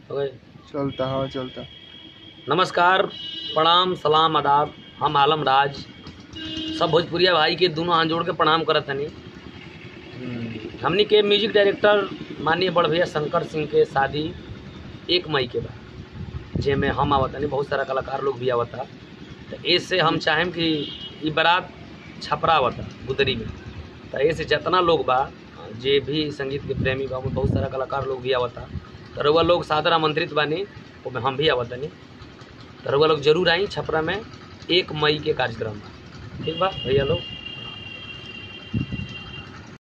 हो गए चलता हाँ चलता नमस्कार प्रणाम सलाम आदाब हम आलम राज सब भोजपुरिया भाई के दोनों हाथ जोड़ के प्रणाम करत हनी हमनी के म्यूजिक डायरेक्टर माननीय बड़ भैया शंकर सिंह के शादी एक मई के बा जेमे हम आवत हनी बहुत सारा कलाकार लोग भी आवता तो ऐसे हम चाहेम कि ई बारात छपरा आवता गुदरी में तो ऐसे जितना लोग बा जे भी संगीत के प्रेमी बा ओमे बहुत सारा कलाकार लोग भी आवता तो रउआ लोग सादर आमंत्रित बानी ओमे हम भी आवत हनी तो रउआ लोग जरूर आई छपरा में एक मई के कार्यक्रम बा ठीक बा भैया लोग